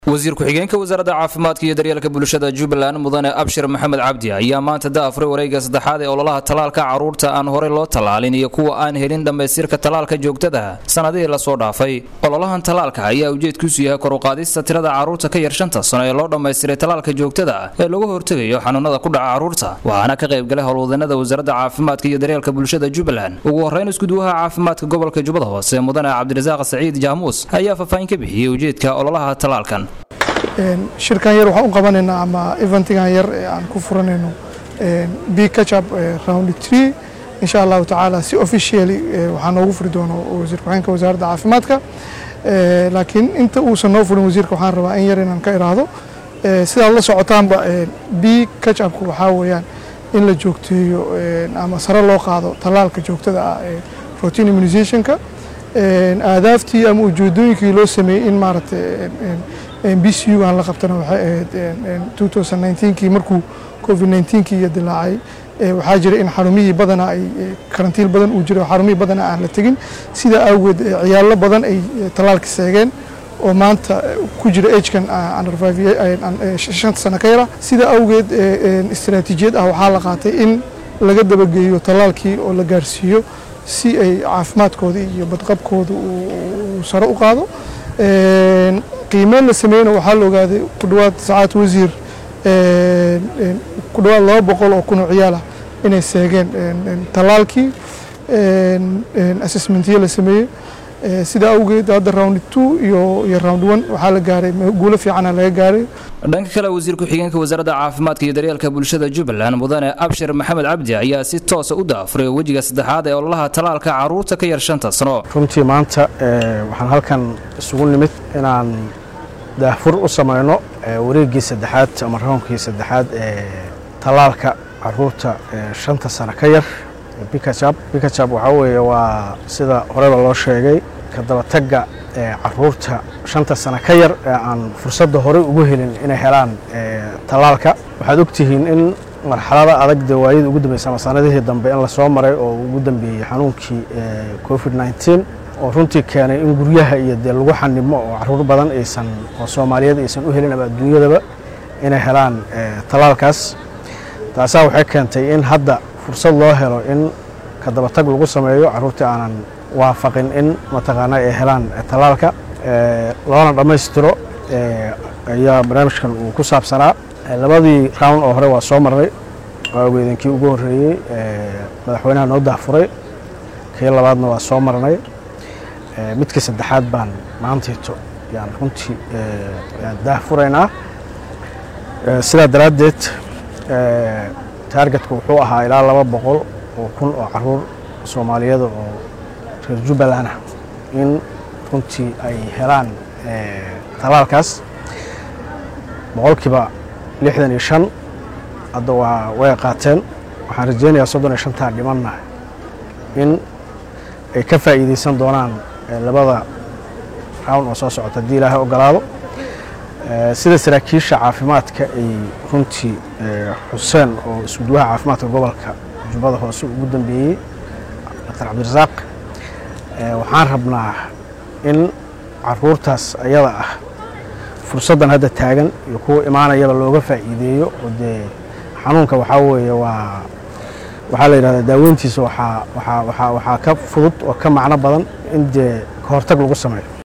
wasiir ku-xigeenka wasaaradda caafimaadka iyo daryeelka bulshada jubbaland mudane abshir maxamed cabdi ayaa maanta daafray wareegga saddexaad ee ololaha tallaalka carruurta aan horey loo tallaalin iyo kuwa aan helin dhammaystirka tallaalka joogtada sannadihii lasoo dhaafay ololahan tallaalka ayaa ujeedkiisu yahay koruqaadista tirada carruurta ka yar shanta sano ee loo dhammaystiray tallaalka joogtada ee lagu hortegayo xanuunada ku dhaca carruurta waxaana ka qaybgalay howlwadanada wasaaradda caafimaadka iyo daryeelka bulshada jubbaland ugu horreyn iskuduwaha caafimaadka gobolka jubbada hoose mudane cabdirasaaq saciid jaamuus ayaa faahfaahin ka bixiyey ujeedka ololaha tallaalkan shirkan yar waxaan u qabanaynaa ama eventigan yar ee aan ku furanayno b catchup round tree insha allahu tacaala si officially waxaa noogu furi doono wasiir ku-xigeenka wasaaradda caafimaadka laakiin inta uusan noo furin wasiirka waxaan rabaa in yar inaan ka iraahdo sidaad la socotaanba b catchupku waxaa weeyaan in la joogteeyo ama sare loo qaado tallaalka joogtada ah ee routine immunizationka aadaaftii ama ujeedooyinkii loo sameeyey in maaragtay b c u aan la qabtana waxay ahayd kii markuu covid 19kii iyo dilaacay waxaa jira in xarumihii badana ay karantiil badan uu jiro xarumihii badana aan la tegin sidaa awgeed ciyaalo badan ay tallaalka seegeen oo maanta ku jira agekan shanta sano ka yara sidaa awgeed istaraatiijiyad ah waxaa la qaatay in laga dabageeyo tallaalkii oo la gaarsiiyo si ay caafimaadkooda iyo badqabkooda uu sare u qaado qiimeyn la sameeyena waxaa la ogaaday ku dhowaad sacaad wasiir ku dhowaad laba boqol oo kun oo ciyaal ah inay seegeen tallaalkii assessmentiyo la sameeyey sidaa awgeed hadda round two iyo iyo round one waxaa la gaaray guulo fiicana laga gaaray dhanka kale wasiir ku-xigeenka wasaaradda caafimaadka iyo daryeelka bulshada jubbaland mudane abshir maxamed cabdi ayaa si toosa u daafuray wejiga saddexaad ee ololaha tallaalka carruurta ka yar shanta sano runtii maanta waxaan halkan isugu nimid inaan daahfur u samayno wareeggii saddexaad ama raunkii saddexaad ee tallaalka caruurta shanta sano ka yar bikajab bikajab waxaa weeye waa sida horeba loo sheegay ka dabatagga caruurta shanta sano ka yar ee aan fursadda horey ugu helin inay helaan tallaalka waxaad ogtihiin in marxalada adag dee waayadii ugu dambeysay ama sanadihii dambe in lasoo maray oo ugu dambeeyey xanuunkii covid 19 oo runtii keenay in guryaha iyo dee lagu xanimo oo caruur badan aysan oo soomaaliyeed aysan u helin ama adduunyadaba inay helaan tallaalkaas taasaa waxay keentay in hadda fursad loo helo in ka dabatag lagu sameeyo caruurtii aanan waafaqin in mataqaana ay helaan tallaalka loona dhammaystiro ayaa barnaamijkan uu ku saabsanaa labadii round oo hore waa soo marnay waa ogeedankii ugu horreeyey madaxweynaha noo dahfuray kii labaadna waa soo marnay midkii saddexaad baan maantayto yaan runtii yaan daahfuraynaa sidaa daraaddeed taargetka wuxuu ahaa ilaa laba boqol oo kun oo caruur soomaaliyada oo reer jubbaland ah in runtii ay helaan tallaalkaas boqolkiiba lixdan iyo shan hadda waa way qaateen waxaan rajeynayaa soddon iyo shantaa dhimanna in ay ka faa'iideysan doonaan labada round oo soo socota haddii ilaahay ogolaado sida saraakiisha caafimaadka ay runtii xuseen oo iskuduwaha caafimaadka gobolka jubbada hoose ugu dambeeyey doctor cabdirasaaq waxaan rabnaa in caruurtaas ayada ah fursaddan hadda taagan iyo kuwa imaanayaba looga faa'iideeyo oo dee xanuunka waxaa weeye waa waxaa la yidhahdaa daaweyntiisa waxaa ka fudud oo ka macno badan in dee ka hortag lagu sameeyo